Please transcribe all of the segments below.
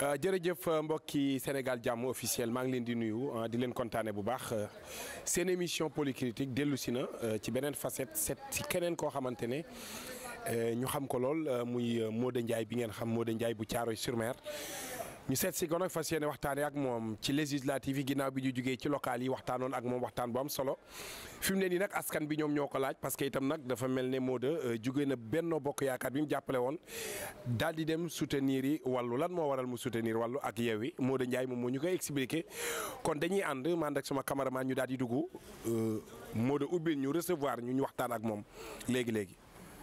jërëjëf mbokki Sénégal jàmm officiel maa ngi leen di nuyu di leen kontaane bu baax seen émission polycritique dellu si na ci beneen facette set si keneen koo xamante ne ñu xam ko lool muy Modou Ndiaye bi ngeen xam Modou Ndiaye bu Thiaroye sur Mer ñu seet si ko nag fas yéene waxtaanee ak moom ci législative yi ginnaaw bi ñu jugee ci local yi waxtaanoon ak moom waxtaan bu am solo fi mu ne nii nag askan bi ñoom ñoo ko laaj parce que itam nag dafa mel ne Modou jugee na Benno Bokk Yaakaar bi mu jàppale woon daal di dem soutenir yi wàllu lan moo waral mu soutenir wàllu ak Yewwi Modou Ndiaye moom moo ñu koy expliqué kon dañuy ànd ma ànd ak sama cameraman ñu daal di dugg Modou ubbil ñu recevoir ñu ñu waxtaan ak moom léegi léegi.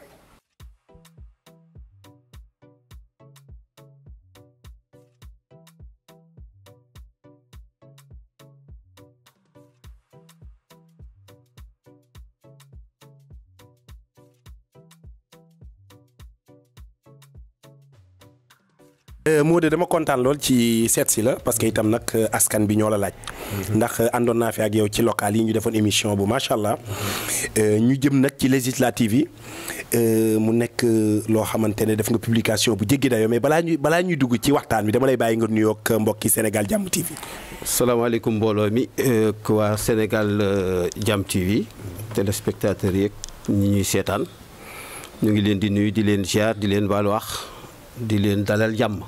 Modou dama kontaan lool ci seet si la parce que itam nag askan bi ñoo la laaj. ndax àndoon naa fi ak yow ci local yi ñu defoon émission bu macha allah. ñu jëm nag ci législative yi mu nekk loo xamante ne def nga publication bu jéggi dayoo mais balaa ñuy balaa ñuy dugg ci waxtaan bi dama lay bàyyi nga nuyoo ak mbokki Sénégal Jàmm TV. salaamaaleykum mbooloo mi waa Sénégal Jàmm TV téléspectateurs yeeg ñi ñuy seetaan ñu ngi leen di nuyu di leen ziar di leen baal wax di leen dalal jàmm.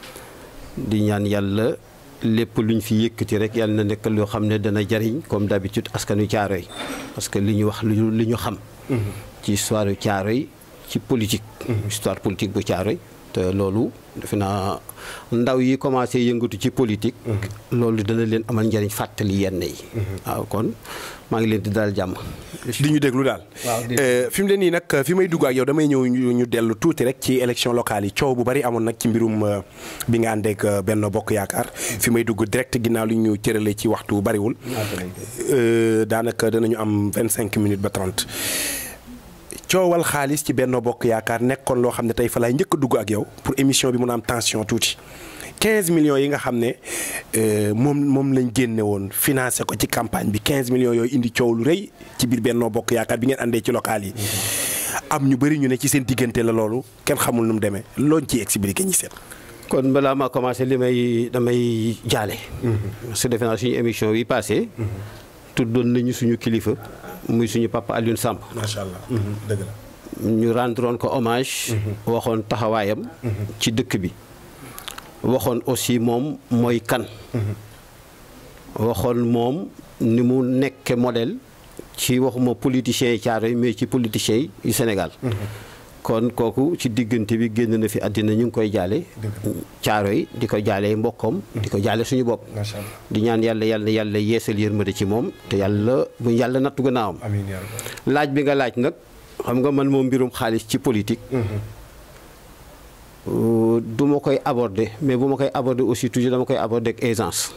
di ñaan yàlla lépp luñ fi yëkkati rek yàlla na nekk loo xam ne dana jariñ comme d'habitude askanu Caaroy parce que li ñu wax lu li ñu xam ci histoire Caaroy ci politique histoire politique bu Caaroy te loolu defe naa ndaw yi commencé yëngatu ci politique loolu dana leen amal njariñ fàttali yenn yi waaw kon maa ngi leen di daal jàmm di ñu déglu daal fi mu ne nii nag fi may dugg ak yow damay ñëw ñu dellu tuuti rek ci élection locale yi coow bu bari amoon nag ci mbirum bi nga àndeek Benno Bokk Yaakaar fi may dugg direct ginnaaw li ñu cëralee ci waxtu bariwul daanaka danañu am vingt cinq minutes ba trente coowal xaalis ci Benno Bokk Yaakaar nekkoon loo xam ne tey fa laay njëkk a dugg ak yow pour émission bi mun a am tension tuuti 15 millions yi nga xam ne moom moom lañ génne woon financé ko ci campagne bi 15 millions yooyu indi coow lu rëy ci biir Benno Bokk Yaakaar bi ngeen àndee ci local yi am ñu bëri ñu ne ci seen diggante la loolu kenn xamul nu mu demee looñ ciy expliqué ñi seet. kon balaa maa commencé li may damay jaale. parce que defe naa suñu émission yi passé tuddoon nañu suñu kilifa muy suñu papa Alioune Samb. macha allah dëgg la. ñu rendroon ko hommage. waxoon taxawaayam. ci dëkk bi. waxoon aussi moom mooy kan. waxoon moom ni mu nekke modèle ci waxuma politiciens yi Caaroy mais ci politiciens yi Sénégal. kon kooku ci diggante bi génn na fi àddina ñu ngi koy jaale. Caaroy di ko jaale mbokkam di ko jaale suñu bopp. di ñaan yàlla yàlla yàlla yeesal yërmande ci moom te yàlla bu yàlla nattu gannaawam. laaj bi nga laaj nag xam nga man moom mbirum xaalis ci politique. du ma koy aborder mais bu ma koy aborder aussi toujours dama koy aborder ak aisance.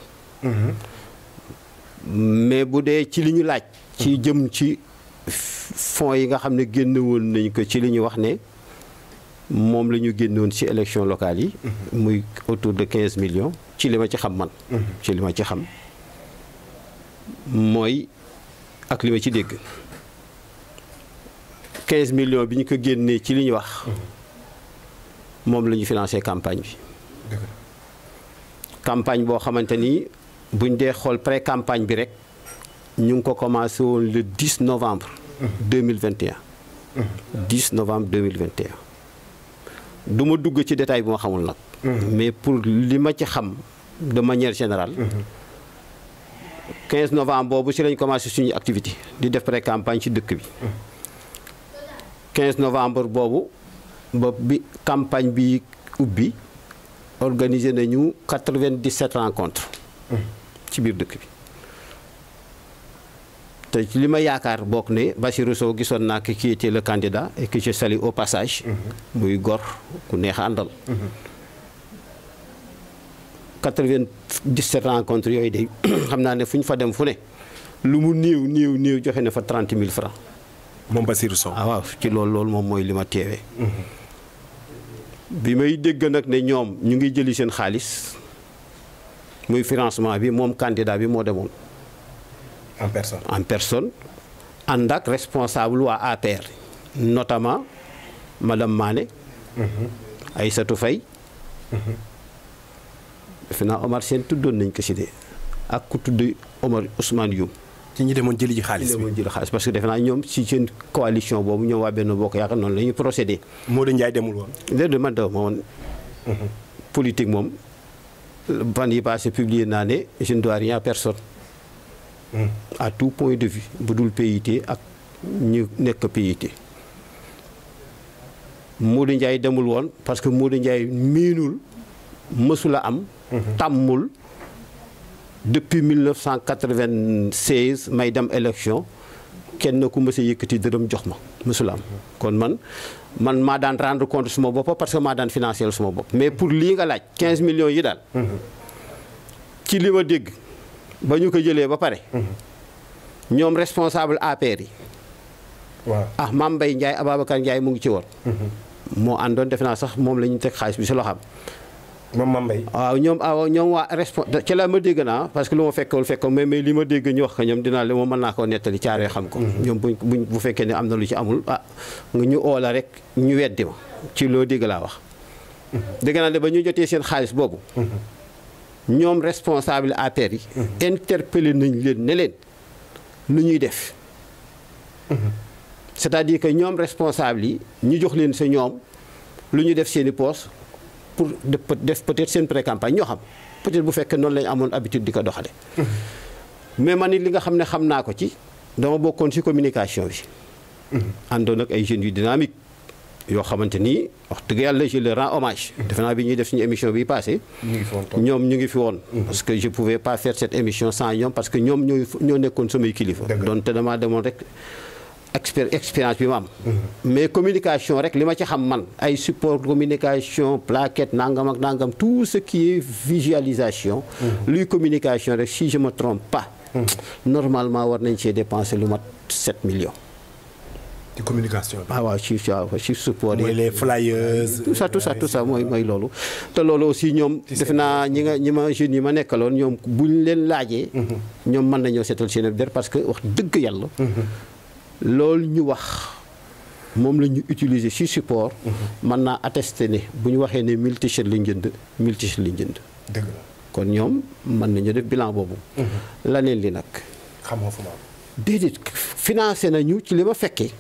mais bu dee ci li ñu laaj. ci jëm ci fonds yi nga xam ne génne woon nañ ko ci li ñu wax ne moom la ñu génnoon ci élection locale yi. muy autour de 15 millions ci li ma ci xam man. ci li ma ci xam mooy ak li ma ci dégg 15 millions bi ñu ko génnee ci li ñu wax. moom la ñu financé campagne bi campagne boo xamante ni buñ dee xool pré campagne bi rek ñu ngi ko commencé woon le 10 novembre 2021 10 novembre 2021 du ma dugg ci détail bu ma xamul nag mais pour li ma ci xam de manière générale 15 novembre boobu ci lañ commencé suñu activité di def pré campagne ci dëkk bi 15 novembre boobu ba bi campagne bi ubbi organisé nañu 97 rencontres ci biir dëkk bi te li ma yaakaar bokk ne Bassirou Sow gisoon naa ki qui était le candidat et que je salue au passage muy gor ku neex a àndal 97 rencontres yooyu de xam naa ne fu ñu fa dem fu ne lu mu néew néew néew joxe na fa 30 000 francs moom Bassirou Sow ah waaw ci loolu loolu moom mooy li ma teewee bi may dégg nag ne ñoom ñu ngi jëli seen xaalis muy financement bi moom candidat bi moo demoon. en personne en personne ànd ak responsable waa APR notamment madame Mané. Aïssatou Faye defe naa Omar Sène tuddoon nañ ko si de ak ku tudd Omar Ousmane Youm. ci ñi demoon jëli ji xaalis li bi moo jël xaalis parce que defe naa ñoom si seen coalition boobu ñoom waa Benno Bokk Yaakaar noonu la ñuy procédé. Modou Ndiaye demul woon. léegi man daw ma woon politique moom fan yi passé publier naa ne je ne dois rien à personne. à tout point de vue bu dul PIT ak ñu nekk PIT. Modou Ndiaye demul woon parce que Modou Ndiaye miinul mësula am. tàmmul depuis 1996 may dem élection kenn ku mës a yëkkati dërëm jox ma mësula am. kon man man maa daan rendre compte suma bopp parce que maa daan financer suma bopp mais pour lii nga laaj 15 millions yi daal. ci li ma dégg ba ñu ko jëlee ba pare. ñoom responsable APR yi. waaw ah Mame Mbaye Ndiaye Ababacar Ndiaye mu ngi ci woon. moo àndoon defe naa sax moom la ñu teg xaalis bi si loxoom. moom Mame Mbaye. waaw ñoom ah ñoom waa respon ci la ma dégg naa parce que lu ma fekkewul fekkoon mais mais li ma dégg ñu wax ko ñoom dinaa le moom mën naa koo nettali caaree xam ko. ñoom buñ buñ bu fekkee ne am na lu ci amul ah nga ñu oo la rek ñu weddi ma ci loo dégg laa wax. dégg naa ne ba ñu jotee seen xaalis boobu. ñoom responsable APR yi. interpellé nañ leen ne leen lu ñuy def. c'est-à-dire que ñoom responsable yi ñu jox leen sa ñoom lu ñu def seen i poos pour def def peut-être seen pré-campagne ñoo xam peut-être bu fekkee noonu lañu amoon habitude di ko doxale mais man it li nga xam ne xam naa ko ci dama bokkoon ci communication bi. àndoon ak ay jeunes yu dynamique yoo xamante ni wax dëgg yàlla je leur rends hommage. defe naa bi ñuy def suñu émission bi passé ñu ngi fi woon toog. ñoom ñu ngi fi woon. parce que je pouvais pas faire cette émission sans ñoom parce que ñoom ñooy ñoo nekkoon samay kilifa. Dëgg la. doon te damaa demoon rek expér expérience bi ma am. mais communication rek li ma ci xam man ay support communication plaquette nangam ak nangam tout ce qui est visualisation. luy communication rek si je me trompe pas. normalement war nañ cee dépenser lu mat 7 millions. ci communication bi. ah waaw ci ci ci support yi. mooy les flyers. tout ça tout ça tout ça mooy mooy loolu te loolu aussi ñoom Ci defe seen naa ñi nga ñi ma jeunes yi ma nekkaloon ñoom buñ leen laajee ñoom mën nañoo seetal seen der parce que wax dëgg yàlla loolu ñu wax moom la ñu utiliser ci support mën naa attester ne bu ñu waxee ne 1000 t-shirt lañ jënd 1000 t-shirt lañ jënd dëgg la kon ñoom mën nañu def bilan boobu laneen li nag xamoo fu ma am. déedéet financé nañu ci li ma fekkee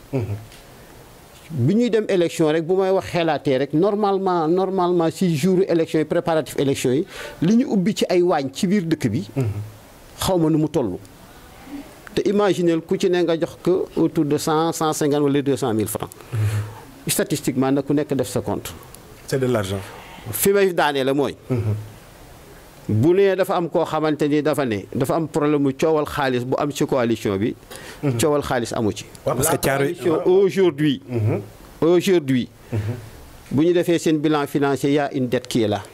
bi ñuy dem élection rek bu may wax xelaatee rek normalement normalement si jour élection yi préparatif élection yi li ñu ubbi ci ay waañ ci biir dëkk bi xaw ma nu mu toll te imaginez ku ci ne nga jox ko autour de cent cent cinquante wala deux cent mille francs statistiquement nag ku nekk def sa compte c'est de l'argent. fi may daanee la mooy bu nee dafa am koo xamante ni dafa ne dafa am problème mu coowal xaalis bu am ci coalition bi coowal xaalis amu ci waaw parce la que Thiaroye- coalition aujourd'hui aujourd'hui bu ñu defee seen bilan financier y a une dette qui est là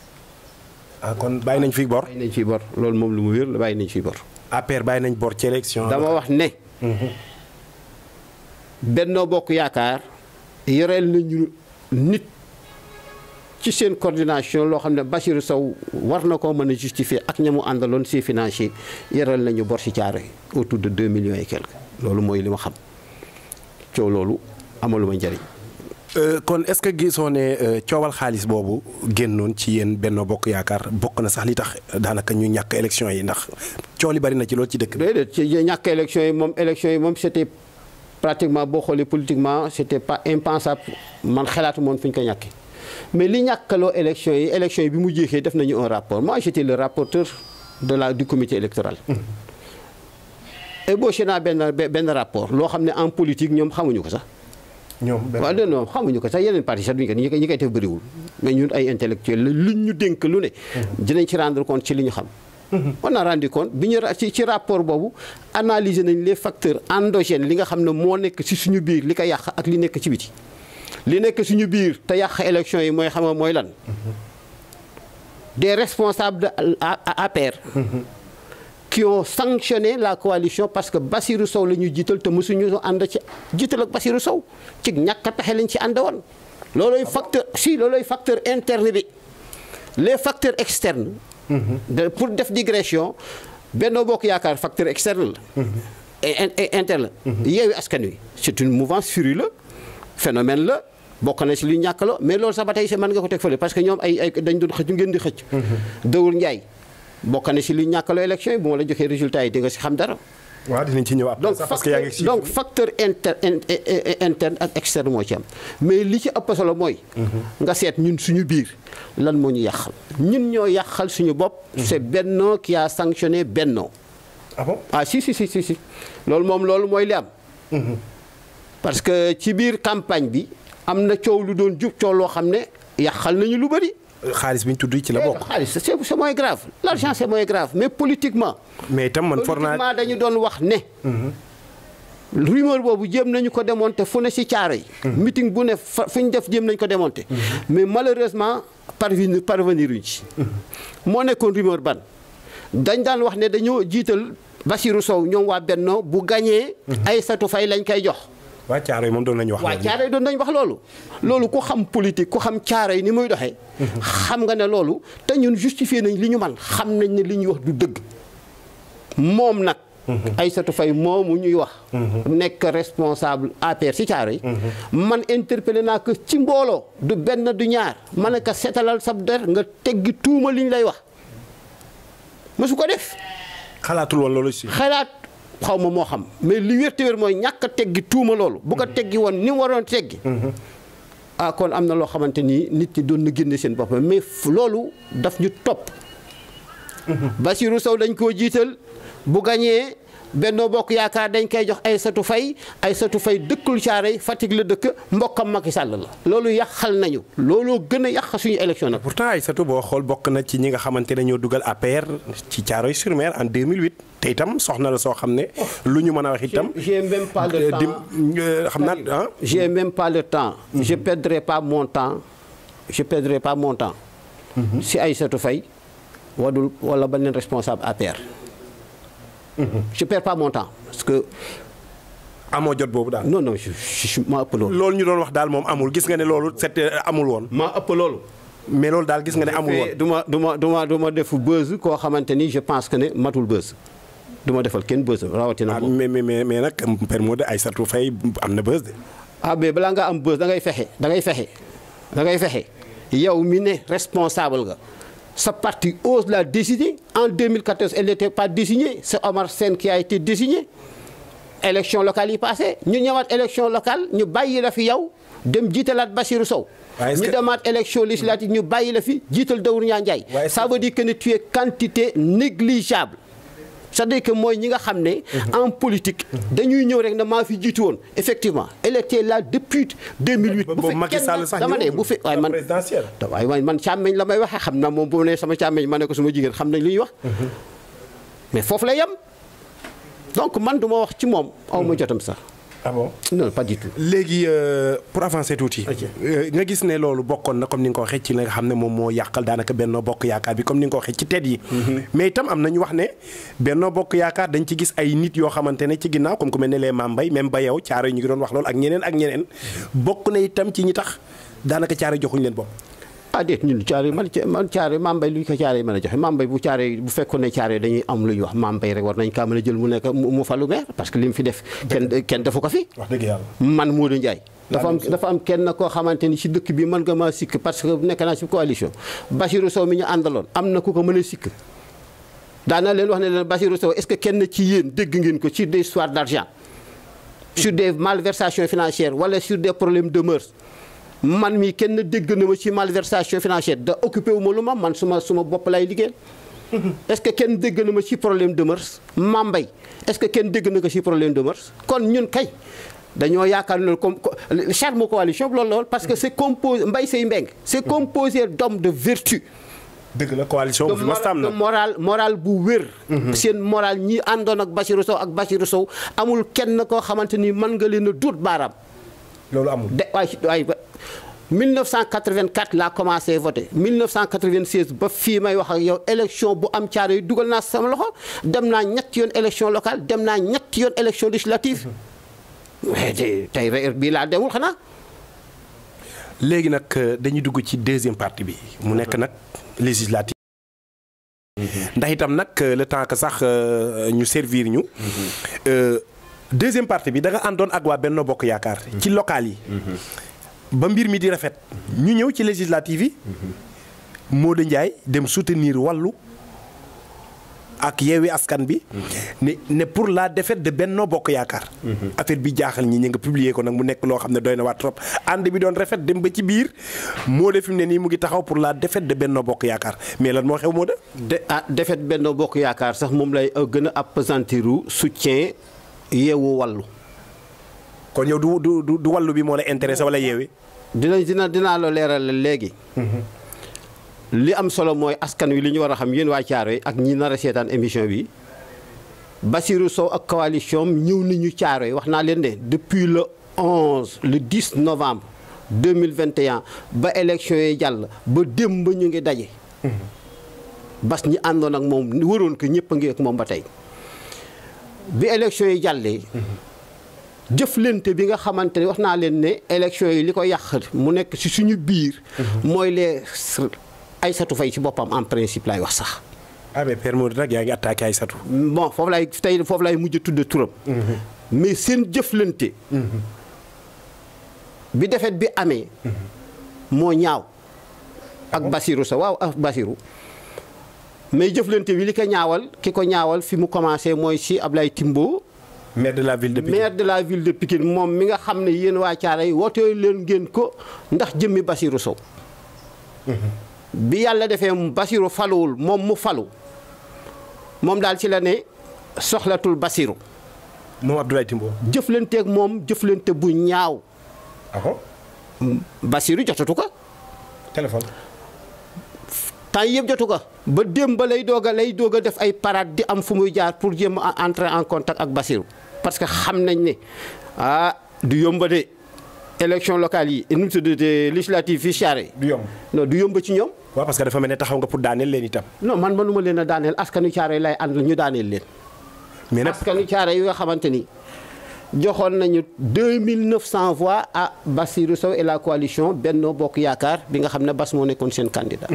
ah kon bàyyi nañ fi bor. bàyyi nañ fi bor loolu moom lu mu wér la bàyyi nañ fi bor APR bàyyi nañ bor ci élection. dama wax ne Benno Bokk Yaakaar yoreel nañu nit ci seen coordination loo xam ne Bassirou Sow war na koo mën a justifier ak ña mu àndaloon si financier yoreel nañu bor si Thiaroye autour de 2 millions et quelques loolu mooy li ma xam coow loolu amaluma njëriñ Euh, kon est-ce que gisoo ne euh, coowal xaalis boobu génnoon ci yéen Benno Bokk Yaakaar bokk na sax li tax daanaka ñu ñàkk élection yi ndax coow li bari na ci loolu ci dëkk bi. déedéet ci ñàkk élection yi moom élection yi moom c'était pratiquement boo xoolee politiquement c'était pas impensable man xalaatu moon fu ñu ko ñàkkee mais li ñàkkaloo élection yi élection yi bi mu jeexee def nañu un rapport moi j'étais le rapporteur de la du comité électoral ébauché naa benn benn rapport loo xam ne en politique ñoom xamuñu ko sax ñoom benn waaw non non xamuñu ko sax yeneen parti sax duñu ko ñi koy ñi koy def bëriwul mais ñun ay intellectuels la luñ ñu dénk lu ne dinañ ci rendre compte ci li ñu xam on a rendu compte bi ñu ra- ci ci rapport boobu analyser nañ les facteurs endogènes li nga xam ne moo nekk ci suñu biir li ko yàq ak li nekk ci biti li nekk suñu biir te yàq élection yi mooy xam nga mooy lan des responsables de A- A- APR qui ont sanctionné la coalition parce que Bassirou Sow la ñu jiital te mosuñu ànd ci jiital ak Bassirou Sow ci ñàkk a pexe lañ ci ànd woon loolooy facteur si loolooy facteur interne bi les facteurs externes de pour def digression Benno Bokk Yaakaar facteur externe la et in- et interne la Yewwi Askan Wi c'est une mouvance furieuse la phénomène la bokk na si lu ñàkkaloo mais loolu sax ba tey si mën nga ko teg fële parce que ñoom ay ay dañ doon xëcc ngeen di xëcc. Dawul Ndiaye bokk na si lu ñàkkaloo élection yi bu ma la joxee résultat yi di nga si xam dara. waaw dinañ ci ñëw après donc sax parce que yaa ngi ci donc facteur inter interne ak externe moo ci am mais li ci ëpp solo mooy. nga seet ñun suñu biir lan moo ñu yàqal ñun ñoo yàqal suñu bopp. c'est Benno qui a sanctionné Benno. ah bon ah si si si si si loolu moom loolu mooy li am. parce que ci biir campagne bi am na coow lu doon jub coow loo xam ne yàqal nañu lu bëri. xaalis bi ñu tudd ci la bokk. xaalis c'est c'est moins grave l'argent c'est moins grave mais politiquement. mais itam man for naa politiquement dañu doon wax ne. rumeur boobu jéem nañu ko démonter fu ne ci caaro yi. meeting bu ne fa fu ñu def jéem nañu ko démonter. mais malheureusement parvenir parvenir uñ ci. moo nekkoon rumeur ban dañ daan wax ne dañoo jiital Bassirou Sow ñoom waa Benno bu gañee Aïssatou Faye lañ koy jox. waa caaro yi moom doon nañu wax. waa caaro yi doon nañ wax loolu. loolu ku xam politique ku xam caaro yi ni muy doxee. xam nga ne loolu te ñun justifié nañ li ñu man xam nañ ne li ñuy wax du dëgg. moom nag. Aïssatou Faye moomu ñuy wax. nekk responsable APR ci caaro yi. man interpellé naa ko ci mbooloo du benn du ñaar ma ne ko seetalal sab der nga teggi tuuma li ñu lay wax. mësu ko def. xalaatul woon loolu si. xalaat xaw ma moo xam mais li wér te wér mooy ñàkk a teggi tuuma loolu. bu ko teggi woon ni mu waroon teggi. ah kon am na loo xamante ni nit ñi doon na génne seen bopp mais loolu daf ñu topp. Bassirou Sow dañ koo jiital bu gañee Benno Bokk Yaakaar dañ koy jox Aïssatou Faye Aïssatou Faye dëkkul Thiaroye Fatick la dëkk mbokkam Macky Sall la. loolu yàqal nañu looloo gën a yàq suñu élection nag. pourtant Aïssatou boo xool bokk na ci ñi nga xamante ne ñoo dugal APR ci Thiaroye sur Mer en 2008 te itam soxna la soo xam ne lu ñu mën a wax itam. j'ai même pas le temps xam naa ah. j'ai même pas le temps. je perdrai pas mon temps je perdrai pas mon temps. si Aïssatou Faye wadul wala beneen responsable APR. je perds pas mon temps parce que. amoo jot boobu daal. non non je je maa ëpp loolu. loolu ñu doon wax daal moom amul gis nga ne loolu c'était amul woon. maa ëpp loolu. mais loolu daal gis nga ne amul woon. du ma du ma du ma du ma def buzz koo xamante ni je pense que ne matul buzz du ma defal kenn buzz rawatina. ah mais mais mais nag Père Modou Aïssatou Faye am na buzz de. ah mais balaa nga am buzz da ngay fexe da ngay fexe da ngay fexe yow mi ne responsable nga. sa parti ose la désigner en 2014 elle n'était pas désignée c'est Omar Sène qui a été désigné élection locale yi passé ñu ñëwaat élection locale ñu bàyyi la fi yow dem jiitalaat Bassirou Sow ñu demaat élection législative ñu bàyyi la fi jiital Daour Ndiaye ça veut dire que ne tu es quantité négligeable c'est-à-dire que mooy ñi nga xam ne en politique dañuy ñëw rek ne maa fi jiitu woon effectivement elle était là depuis 2008 bu boobu Macky Sall sax dama ne bu fi waaye man waaye waaye man càmmeñ la may waxee xam na moom bu ne sama càmmeñ ma ne ko suma jigéen xam nañ li ñuy wax mais foofu la yem donc man du ma wax ci moom aw ma jotam sax ah bon non pas du tout. léegi pour avancer tuuti. nga gis ne loolu bokkoon na comme ni nga ko waxee ci la nga xam ne moom moo yàqal daanaka Benno Bokk Yaakaar bi comme ni nga ko waxee ci tet yi. mais itam am na ñu wax ne Benno Bokk Yaakaar dañ ci gis ay nit yoo xamante ne ci ginnaaw comme ku mel ne les Mame Mbaye même ba yow caaro yi ñu ngi doon wax loolu ak ñeneen ak ñeneen bokk na itam ci ñi tax daanaka caaro joxuñ leen bopp. ah déet ñun caare man man caare Mame Mbaye lu ñu ko caare mën a joxe Mame Mbaye bu caare bu fekkoon ne caare dañuy am lu ñuy wax Mame Mbaye rek war nañ kaa mën a jël mu nekk mu falu maire parce que li mu fi def kenn kenn defu ko fi wax dëgg yàlla. man Modou Ndiaye dafa am dafa am kenn koo xamante ni si dëkk bi mën nga maa sikk parce que nekk naa si coalition Bassirou Sow mi ñu àndaloon am na ku ko mën a sikk daana leen wax ne leen Bassirou Sow est-ce que kenn ci yéen dégg ngeen ko sur des histoires d'argent sur des malversations financières wala sur des problèmes de mœurs man mii kenn dégg na ma ci malversation financière da occupé wu ma lu ma man suma suma bopp lay liggéeyal est-ce que kenn dégg na ma ci problème de mœurs Mame Mbaye est-ce que kenn dégg na ko ci problème de mœurs kon ñun kay dañoo yaakaar ne comme charme coalition bi loolu la woon parce que c'est composé Mbaye Seye Mbeng c'est composé d'hommes de vertu dëgg la coalition bu fi mas am de na moral moral bu wér seen moral ñi àndoon ak Bassirou Sow ak Bassirou Sow amul kenn koo xamante ni mën nga leen a duut baaraam loolu amul. de waay waay 1984 laa commencé voter 1996 ba fii may wax ak yow élection bu am caare yi dugal naa sama loxo dem naa ñetti yoon élection locale dem naa ñetti yoon élection législative mais tey tey heure bii laa demul xanaa. léegi nag dañuy dugg ci deuxième partie bi mu nekk nag législative. ndax itam nag le temps que sax ñu servir ñu. deuxième partie bi da nga àndoon ak waa Benno Bokk Yaakaar. ci local yi. ba mbir mi di rafet ñu ñëw ci législative yi Modou Ndiaye dem soutenir wàllu ak yeewi askan bi ne ne pour la défaite de Benno Bokk Yaakaar affaire bi jaaxal ñi ñi nga publier ko nag mu nekk loo xam ne doy na waat trop ànd bi doon rafet dem ba ci biir moo de fi mu ne nii mu ngi taxaw pour la défaite de Benno Bokk Yaakaar mais lan moo xew moo de de ah defet Benno Bokk Yaakaar sax moom lay gën a appesantiru soutien yeewu wàllu kon yow du du du du wàllu bi moo la intéressé wala yeewi dina dina dinaa la leeral léegi li am solo mooy askan wi li ñu war a xam yéen waa Caaroy ak ñi nar a seetaan émission bi Bassirou Sow ak coalition ñëw nañu Caaroy wax naa leen ne depuis le 11 le 10 novembre 2021 ba élection yi jàll ba démb ba ñu ngi daje. bas ñi àndoon ak moom waroon ko ñëpp a ngi ak moom ba tey bi élection yi jàllee. jëflante bi nga xamante ne wax naa leen ne élection yi li ko yàq mu nekk ci suñu biir. mooy les Aïssatou Faye ci boppam en principe lay wax sax. ah mais Père Modou nag yaa ngi attaqué Aïssatou bon foofu lay tey foofu lay mujj tudd turam. mais seen jëflante. bi defet bi amee. moo ñaaw. ak Basirou sa waaw ak Basirou. mais jëflante bi li ko ñaawal ki ko ñaawal fi mu commencé mooy si Ablaye Timbo. maire de la ville de Pikine maire de la ville de Pikine moom mi nga xam ne yéen waa Thiaroye woote leen ngeen ko ndax jëmmi Basirou Sow. bi yàlla defee Basirou faluwul moom mu falu moom daal ci la ne soxlatul Basirou moom Abdoulaye Timbo jëflanteeg moom jëflante bu ñaaw ah bon Basirou jotatu ko téléphone temps yëpp jotu ko ba démb ba lay doog a lay doog a def ay parade di am fu muy jaar pour jéem a entrer en contact ak Basirou parce que xam nañ ne ah du yomba de élection locale yi nu mu tuddati législative fii Thiaroye du yomb non du yomba ci ñoom waaw parce que dafa mel ne taxaw nga pour daaneel leen itam non man mënuma leen a daaneel askanu Thiaroye lay ànd ñu daaneel leen mais nag askanu Thiaroye yi nga xamante ni joxoon nañu 2900 voix à Bassirou Sow et la coalition Benno Bokk Yaakaar bi nga xam ne Bass moo nekkoon seen candidat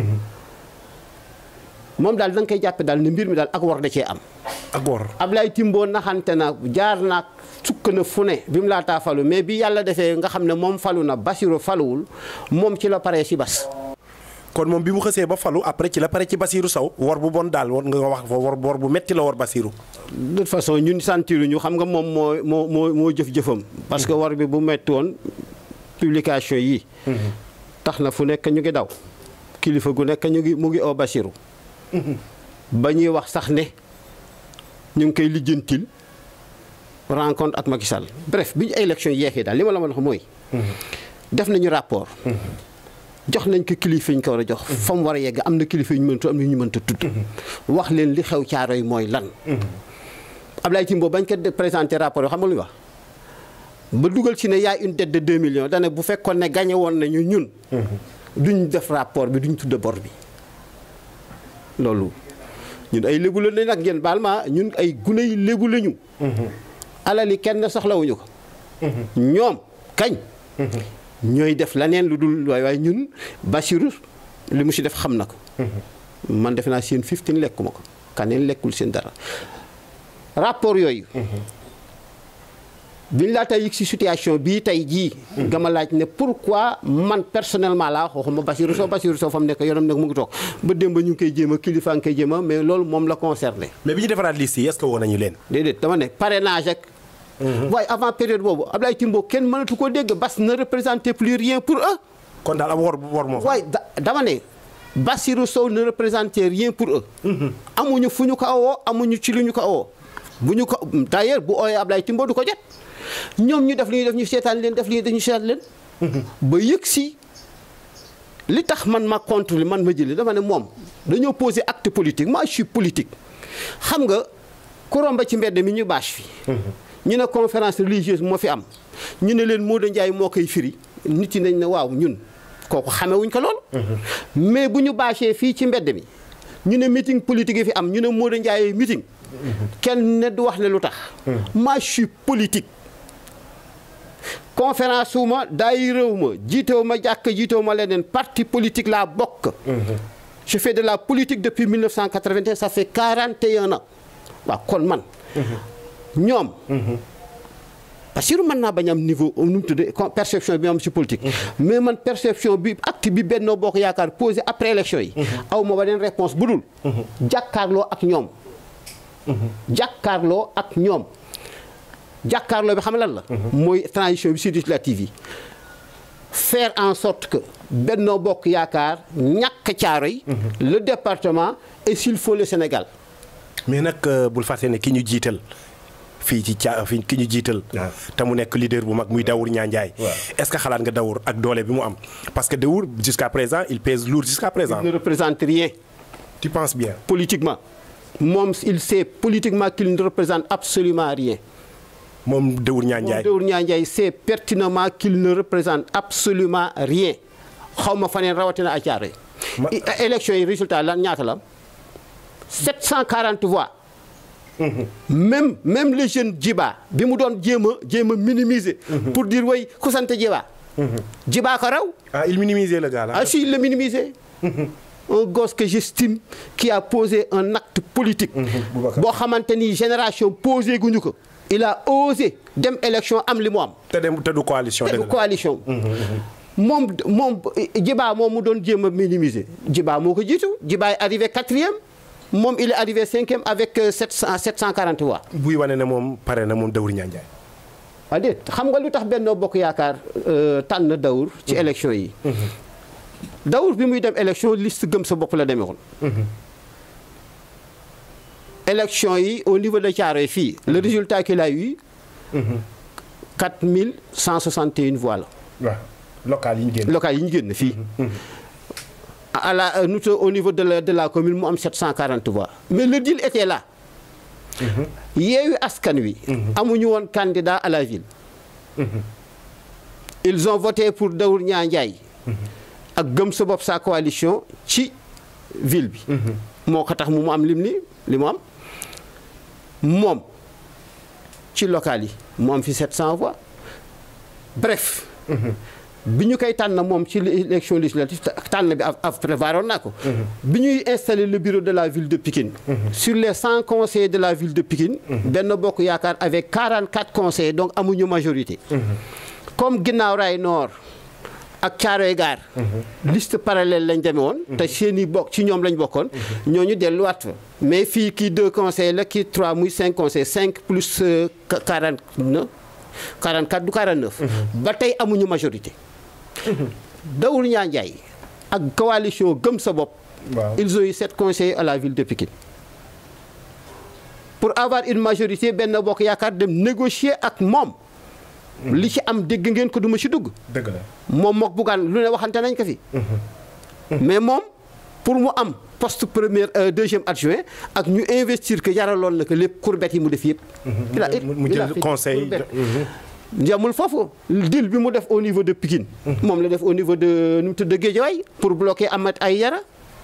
moom daal da nga koy jàppe daal ne mbir mi daal ak war da cee am ak wor Ablaye Timbo naxante na jaar naag sukk na fu ne bi mu laataa falu mais bi yàlla defee nga xam ne moom falu na Bassirou faluwul moom ci la paree si Bass kon moom bi mu xësee ba falu après ci la pare ci Basirou Sow wor bu bon daal war nga wax fa wor wor bu metti la wor Basirou de toute façon ñun sentiruñu xam nga moom moo moo moo moo jëf-jëfam parce que war bi bu metti woon publication yi tax na fu nekk ñu ngi daw kilifa gu nekk ñu ngi mu ngi oo Bassirou ba ñuy wax sax ne ñu ngi koy lijjantil rencontre ak Macky Sall bref bi ñu élection yeexee daal li ma la mën a wax mooy def nañu rapport jox nañ ko kilifa yi ñu ko war a jox fa mu war a yegg am na kilifa yu ñu mëntu am na ñu mënta tudd wax leen li xew Thiaroye mooy lan Ablaye Timbo bañ ko présenté rapport yoo xam nga lu ñu wax ba dugal ci ne yaay une dette de 2 millions dane bu fekkoon ne gagné woon nañu ñun duñ def rapport bi duñ tudd bor bi loolu ñun ay lébu la nag ngeen baal ma ñun ay gune yi lébu lañu alali kenn soxlawuñu ko ñoom kañ ñooy def leneen lu dul waaye waaye ñun Bassirou li mu si def xam na ko man defe naa seen 15 lekkuma ko kaneen lekkul seen dara rapport yooyu biñ laa tey yëg si situation bii tey jii nga ma laaj ne pourquoi man personnellement laa waxuma Bassirou Sow Bassirou Sow fa mu nekk yoonam nag mu ngi toog ba démb ñu ngi koy jéem a kilifa ngi koy jéem a mais loolu moom la concerné mais bi ñu defaraat liste yi est-ce que woo nañu leen déedéet dama ne parrainage ak waaye avant période boobu Ablaye Timbo kenn mënatu ko dégg Bass ne représentait plus rien pour eux kon daal ab wor wor moo fa waaye da dama ne Bassirou Sow ne représentait rien pour eux amuñu fu ñu ko awoo amuñu ci lu ñu ko awoo bu ñu ko d'ailleurs bu ooyee Ablaye Timbo du ko jot ñoom ñu def li ñuy def ñu seetaan leen def li ñuy def ñu seetaan leen ba yëg si li tax man ma contre li man ma jëlee dafa ne moom dañoo poser acte politique moi je suis politique xam nga ku romba ci mbedd mi ñu bâche fi ñu ne conférence religieuse moo fi am ñu ne leen Modou Ndiaye moo koy firi nit yi nañ ne waaw ñun kooku xamewuñ ko lool mais bu ñu bâchee fii ci mbedd mi ñu ne meeting politique yi fi am ñu ne Modou Ndiaye meeting kenn ne du wax ne lu tax moi je suis politique conférence wu ma daay réew ma jiitewu ma jàkk jiitewu ma leneen parti politique laa bokk je fais de la politique depuis 1981 ça fait 41 ans waaw kon man ñoom Bassirou mën naa bañ am niveau nu mu tuddee perception bi am si politique. mais man perception bi acte bi Benno Bokk Yaakaar posé après élection yi. aw ma beneen réponse bu dul. jàkkaarloo ak ñoom. jàkkaarloo ak ñoom. jàkkaarloo bi xam lan la. mooy transition bi si législative yi. faire en sorte que Benno Bokk Yaakaar ñàkk Thiaroye le département et s'il faut le Sénégal. mais nag bul fàtte ne ki ñu jiital fii ci caa fii ki ñu jiital. te mu nekk leader bu mag muy Dawour Niang Ndiaye. est-ce que xalaat nga Dawour ak doole bi mu am parce que Dawour jusqu'à présent il pèse lourd jusqu'à présent. il ne représente rien. tu penses bien. politiquement moom il sait politiquement qu'il ne représente absolument rien. moom Dawour Niang moom Ndiaye Dawour Niang Ndiaye sait pertinemment qu'il ne représente absolument rien xaw ma faneen rawatina à Thiaroye. Ma- I- élection yi résultat lan ñaata la am 740 voix. même même le jeune Djiba bi mu doon jéem a jéem a minimiser. pour dire way ku sant Djiba. Djiba ko raw. ah il minimisait le gars là. Ah si, il l'a minimisé. un gosse que j'estime qui a posé un acte politique. Boubacar. boo xamante ni génération posé guñu ko. il a osé dem élection am li mu am. te dem te du coalition. te dëgg du la. coalition. moom moom Djiba moom mu doon jéem a minimiser. Djiba moo ko jiitu Djiba est arrivé quatrième moom il est arrivé cinquième avec euh, 700 740 voix. buy wane ne moom pare na moom Dawour Niang Ndiaye. ah déet xam nga lu tax Benno Bokk Yaakaar euh, tànn Dawour ci élection yi. Dawour bi muy dem élection liste gëm sa bopp la demee woon. élection yi au niveau de Thiaroye fii le résultat qu'il a eu. 4161 voix la. waaw local yi ñu génn. locales yi ñu génn fii. à la euh, nous au niveau de la de la commune mu am 740 voix mais le deal était là. yeewi askan wi. amuñu woon candidat à la ville. ils ont voté pour Dawour Niang Ndiaye. ak gëm sa bopp sa coalition ci ville bi. moo ko tax mu mu am lim ni li mu am moom ci local yi mu am fi 700 voix bref. bi ñu koy tànn moom ci élection législative tànn bi af af prévoiroon naa ko. bi ñuy installer le bureau de la ville de Pikine. sur les 100 conseillers de la ville de Pikine. Benno Bokk Yaakaar avec 44 conseillers donc amuñu majorité. comme Ginnaaw Rail Nord ak Thiaroye Gare. liste parallèle lañ demee woon. te seen i bokk ci ñoom lañ bokkoon. ñooñu delluwaat fa. mais fii kii deux conseillers la kii trois muy cinq conseillers 5 plus euh, 49 44 du 49. ba tey amuñu majorité. Dawour Niang Ndiaye ak coalition gëm sa bopp. waaw ils ont eu sept conseillers à la ville de Pikine. pour avoir une majorité Benno Bokk Yaakaar dem négocier ak moom. li ci am dégg ngeen ko duma ci dugg. dëgg la. moom mook buggaan lu ne waxante nañ ko fi. mais moom pour mu am poste premier euh, deuxième adjoint ak ñu investir que jaraloon na ko lépp courbette yi mu def yëpp. il a- mu mu il a jël fait conseil. courbette. yamul foofu deal bi mu def au niveau de Pikine. moom la def au niveau de nu mu tudd Guédiawaye pour bloquer Amath Aïdara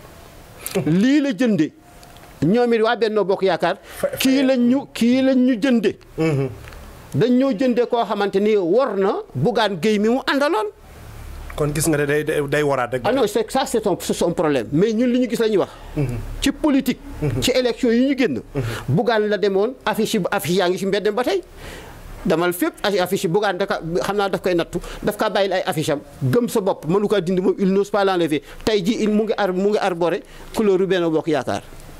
lii la jënde ñoom it waa Benno Bokk Yaakaar kii lañ ñu kii lañ ñu jënde dañ ñoo jënde koo xamante ni war na Bougane Gueye mi mu àndaloon kon gis nga ne day day day waraat rek. ah non c'est ça c'est son c'est son problème mais ñun li ñu gis la ñuy wax ci politique ci élection yi ñu génn Bougane la demoon affiche yi affiche yaa ngi ci mbeddem ba tey damal fépp ay affiche yi Bougane daka xam naa daf koy nattu daf kaa bàyyil ay affiche am gëm sa bopp mënu kaa dindi moom il n'ose pas l'enlever tey ji il mu ngi ar mu ngi arboré couleur u Benno Bokk Yaakaar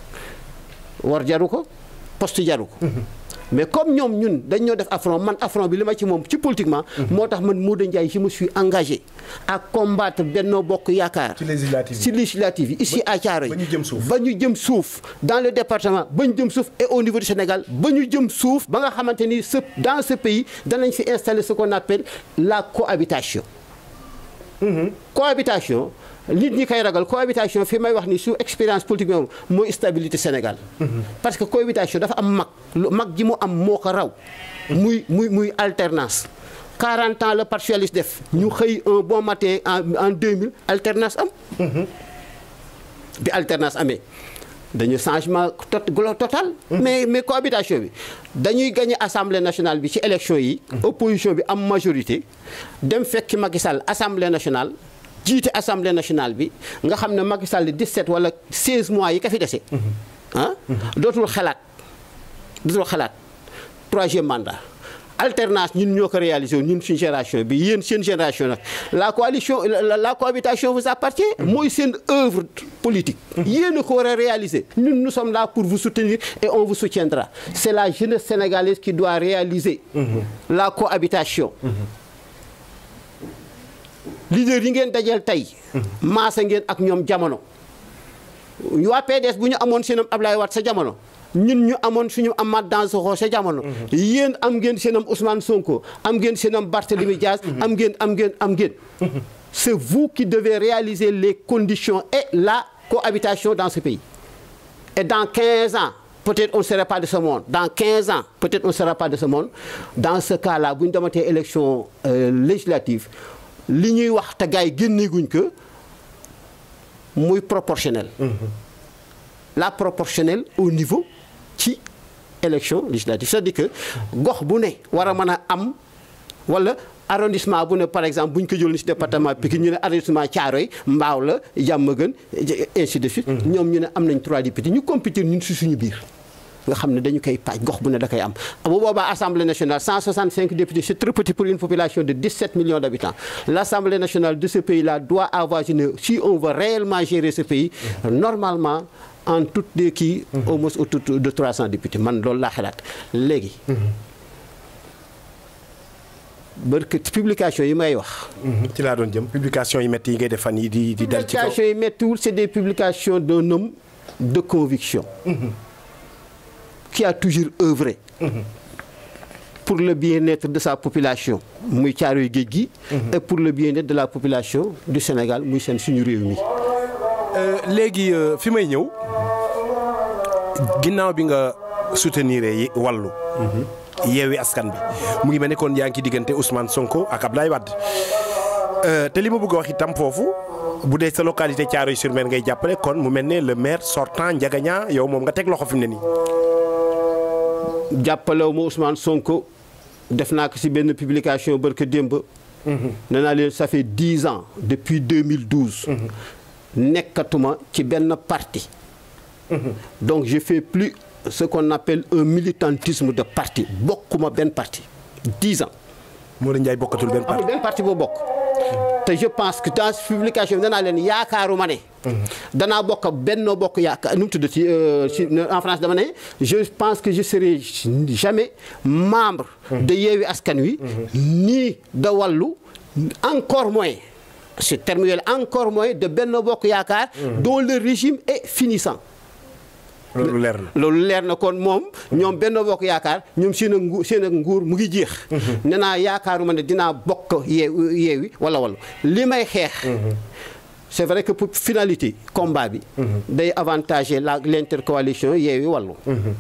war jaru ko poste jaru ko mais comme ñoom ñun dañ ñoo def affront man affront bi li ma ci moom ci politiquement moo tax man Modou Ndiaye je me suis engagé à combattre Benno Bokk Yaakaar ci législative ci législative yi ici à Thiaroye ba ñu jëm suuf. ba ñu jëm suuf dans le département ba ñu jëm suuf et au niveau du Sénégal ba ñu jëm suuf ba nga xamante ni ce dans ce pays danañ fi installer ce qu'on appelle la cohabitation cohabitation nit ñi koy ragal cohabitation fi may wax ni su expérience politique bi moom mooy stabilité Sénégal parce que cohabitation dafa am mag lu mag ji mu am moo ko raw muy muy muy alternance 40 ans la parti socialiste def ñu xëy un bon matin en en 2000 alternance am bi alternance amee dañu changement tot glo- total. mais mais cohabitation bi dañuy gagné assemblée nationale bi ci élection yi. opposition bi am majorité. dem fekki Macky Sall assemblée nationale jiite assemblée nationale bi nga xam ne Macky Sall 17 wala 16 mois yi ka fi dese. ah dootul xalaat dootul xalaat troisième mandat alternance ñun ñoo ko réalisé ñun suñu génération bi yéen seen génération nag la coalition la, la cohabitation vous appartient mooy seen œuvre politique yéen a ko war a réaliser ñun nous sommes là pour vous soutenir et on vous soutiendra c'est la jeunesse sénégalaise qui doit réaliser la cohabitation leader yi ngeen dajeel tey maasa ngeen ak ñoom jamono waa PDS bu ñu amoon seenam Ablaye Wade sa jamono ñun ñu amoon suñu Amath Dansokho sa jamono yéen am ngeen seenam Ousmane Sonko am ngeen seenam Barthélémy Diaz am ngeen am ngeen am ngeen c'est vous qui devez réaliser les conditions et la cohabitation dans ce pays et dans 15 ans peut-être on ne sera pas de ce monde dans 15 ans peut-être on ne sera pas de ce monde dans ce cas-là bu ñu dematee élection euh, législative li ñuy wax te gars yi génneeguñ ko muy proportionnel la proportionnelle au niveau ci élection législative c'est-à-dire que gox bu ne war a mën a am wala arrondissement bu ne par exemple bu ñu ko jëloon ci département Pikine ñu ne arrondissement Thiaroye Mbao la Diamaguène ainsi de suite ñoom ñu ne am nañ trois députés ñu compétir ñun ci suñu biir nga xam ne dañu koy paaj gox bu ne da koy am bu boobaa assemblée nationale 165 députés c'est très petit pour une population de 17 millions d'habitants l'assemblée nationale de ce pays-là doit avoir une si on veut réellement gérer ce pays normalement en toutes les kii au moins autour de 300 députés man loolu laa xalaat léegi barke publication yi may wax ci laa doon jëm publication yi métti yi ngay def fan yi di di dal ci kaw publication yi méttiwul c'est des publications d'un homme de conviction qui a toujours œuvré pour le bien-être de sa population muy Caaroy géej gi et pour le bien-être de la population du Sénégal muy seen suñu réew mi léegi fi may ñëw ginnaaw bi nga soutenir yi wàllu yeewi askan bi mu ngi mel ne kon yaa ngi ci diggante Ousmane Sonko ak Abdoulaye Wade te li ma bëgg a wax itam foofu bu dee sa localité Thiaroye-sur-Mer ngay jàppale kon mu mel ne le maire sortant Ndiaga Niang yow moom nga teg loxo fi mu ne nii. jàppalewu ma Ousmane Sonko def naa ko ci benn publication barka démb nee naa leen ça fait dix ans depuis 2012 nekkatuma ci benn parti donc je fais plus ce qu'on appelle un militantisme de parti bokkuma benn parti dix ans Modou Ndiaye bokkatul benn amul parti. benn parti boo bokk te je pense que dans publication bi danaa leen yaakaaruma ne danaa bokk Benno Bokk Yaakaar nu mu tudd ci ci en France dama ne je pense que je serai jamais membre de Yewwi Askan Wi ni de Wallu encore moins ce terme yooyu encore moins de Benno Bokk Yaakaar dont le régime est finissant loolu leer na. loolu leer na kon moom ñoom benn bokk yaakaar ñoom seen ak nguur seen ak nguur mu ngi jeex. nee naa yaakaaruma ne dinaa bokk yeew yeewi wala wala li may xeex. c'est vrai que pour finalité combat bi. day avantager la l'intercoalition yeewi wàllu.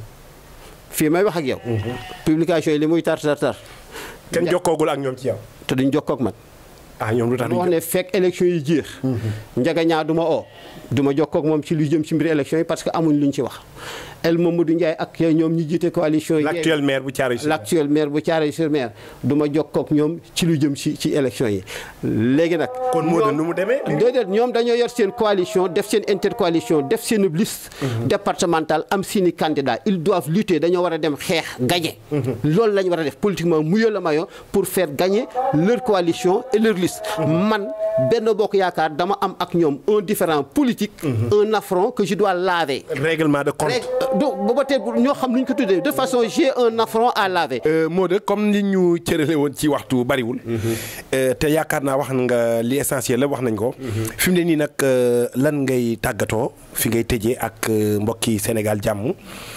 fii may wax ak yow. publication yi li muy tar tar tar. kenn jokkoogul ak ñoom ci yow. te duñ jokkoo ak man. ah ñoom lu tax ma wax ne fekk élection yi jeex. Ndiaga Niang du ma oo du ma jokkoo ak moom ci lu jëm ci mbir élection yi parce que amuñ luñ ci wax El Mamadou Ndiaye ak ñoom ñi jiite coalition yi. l'actuel maire bu Thiaroye-sur-Mer. l'actuel maire bu Thiaroye-sur-Mer du ma jokkoo ak ñoom ci lu jëm ci ci élection yi léegi nag. kon moo ñoom- nu mu demee. déedéet ñoom dañoo yor seen coalition def seen intercoalition def seen liste départementale am seeni candidat ils doivent lutter dañoo war a dem xeex gagner loolu la ñu war a def politiquement muyoo la mayo pour faire gagner leur coalition et leur liste man benn bokk yaakaar dama am ak ñoom un différent politique un affront que je dois laver règlement de compte. rek du booba tey ñoo xam lu ñu ko tuddee de toute façon j'ai un affront à laver Modou comme ni ñu cërale woon ci waxtu bariwul. Euh, te yaakaar naa wax nga li essentiel la wax nañ ko. fi mu ne nii nag euh, lan ngay tàggatoo fi ngay tëjee ak euh, mbokki Sénégal jàmm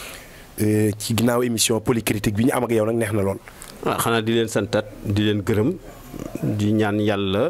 euh, ci ginnaaw émission polycritique bi ñu am ak yow nag neex na lool. waaw xanaa di leen santat di leen gërëm di ñaan yàlla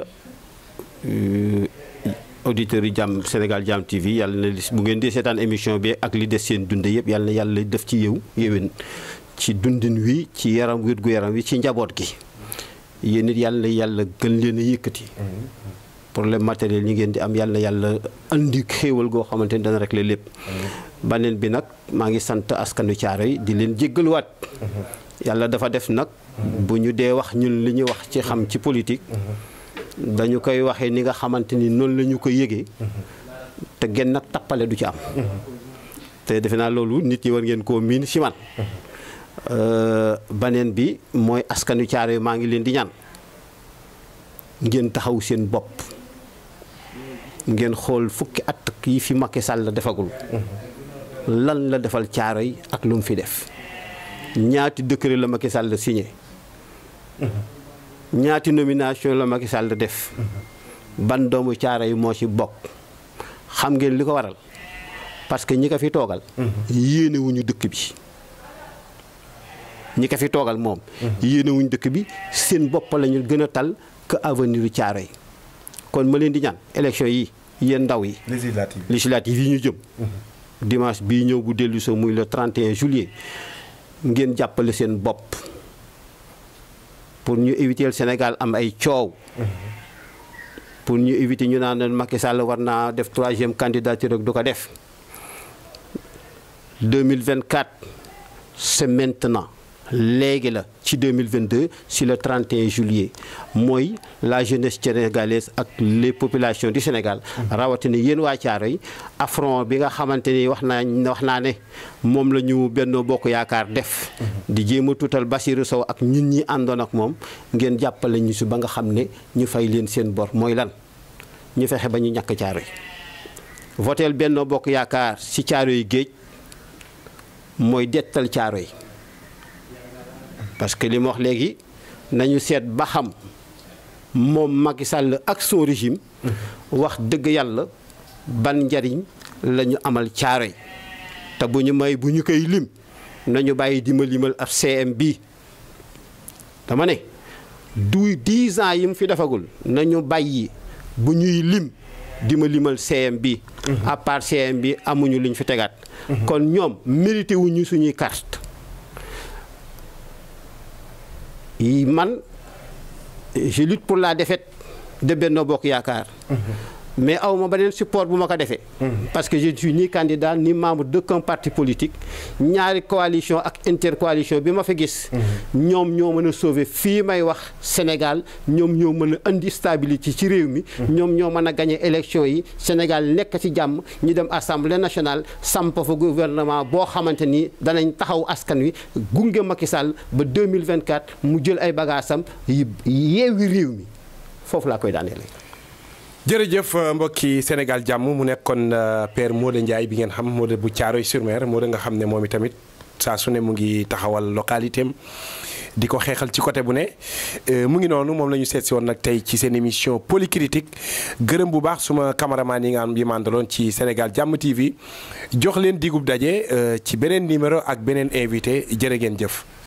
euh, auditeurs yi jàmm Sénégal Jàmm TV yàlla na li- bu ngeen di seetaan émission bi ak li des seen dunde yëpp yàlla na yàlla def ci yow yéwén ci dundin wi ci yaram wér gu yaram wi ci njaboot gi yéen it yàlla na yàlla gën leen a yëkkati problème matériel yi ngeen di am yàlla na yàlla andi xéewal goo xamante ni dana régler lépp baneen bi nag maa ngi sant askanu Caaroy di leen jéggaluwaat yàlla dafa def nag bu ñu dee wax ñun li ñuy wax ci xam ci politique dañu koy waxee ni nga xamante ni noonu la ñu ko yëgee te genn nag tappale du ci am te defe naa loolu nit ñi war ngeen koo miin ci man baneen bi mooy askanu caaro yi maa ngi leen di ñaan ngeen taxaw seen bopp ngeen xool fukki at yi fi Macky Sall defagul lan la defal caaro yi ak lu mu fi def ñaati décret la Macky Sall signé ñaati nomination la Macky Sall def ban doomu caaro yi moo ci bokk xam ngeen li ko waral parce que ñi ko fi toogal yéenewuñu dëkk bi ñi ko fi toogal moom yéenewuñu dëkk bi seen bopp lañu gën a tal que avenir u caaro yi kon ma leen di ñaan élection yi yéen ndaw yi législative législative yi ñu jëm dimanche bii ñëw bu dellu so muy le 31 juillet ngeen jàppale seen bopp pour ñu éviter Sénégal am ay coow pour ñu éviter ñu naan Macky Sall war naa def troisième candidature rek du ko def 2024 c'est maintenant léegi la ci 2022 si le 31 juillet mooy la jeunesse sénégalaise ak les populations du Sénégal rawatina yéen waa Caaroy affront bi nga xamante ni wax naa wax naa ne moom la ñu Benno Bokk Yaakaar def di jéem a tuutal Bassirou Sow ak ñun ñi àndoon ak moom ngeen jàppale ñu si ba nga xam ne ñu fay leen seen bor mooy lan ñu fexe ba ñu ñàkk Caaroy voteel Benno Bokk Yaakaar si Caaroy géej mooy dettal Caaroy parce que li ma wax léegi nañu seet ba xam moom Macky Sall ak son régime wax dëgg yàlla ban njariñ la ñu amal Caaroy te bu ñu may bu ñu koy lim nañu bàyyi di ma limal ab CM bi dama ne du 10 ans yi mu fi defagul nañu bàyyi bu ñuy lim di ma limal CM bi à part CM bi amuñu luñ fi tegaat kon ñoom mérité wuñu suñuy carte yi man je lutte pour la défaite de Benno Bokk Yaakaar mais aw ma beneen support bu ma ko defee parce que je ne suis ni candidat ni membre d'aucun parti politique ñaari coalition ak intercoalition bi ma fa gis ñoom ñoo mën a sauver fii may wax Sénégal ñoom ñoo mën a indi stabilité ci réew mi ñoom ñoo mën a gagner élection yi Sénégal nekk ci jàmm ñu dem assemblée nationale samp fa gouvernement boo xamante ni danañ taxaw askan wi gunge Macky Sall ba 2024 mu jël ay bagaasam yeewi réew mi foofu laa koy daaneele jërëjëf mbokki Sénégal jàmm mu nekkoon père Modou Ndiaye bi ngeen xam Modou bu Thiaroye sur Mer Modou nga xam ne moom itamit saa su ne mu ngi taxawal localité am di ko xeexal ci côté bu ne mu ngi noonu moom la ñu seet si woon nag tey ci seen émission Polycritique gërëm bu baax suma cameraman yi nga am yi mandaloon ci Sénégal jàmm TV jox leen digub daje ci beneen numéro ak beneen invité jërë ngeen jëf.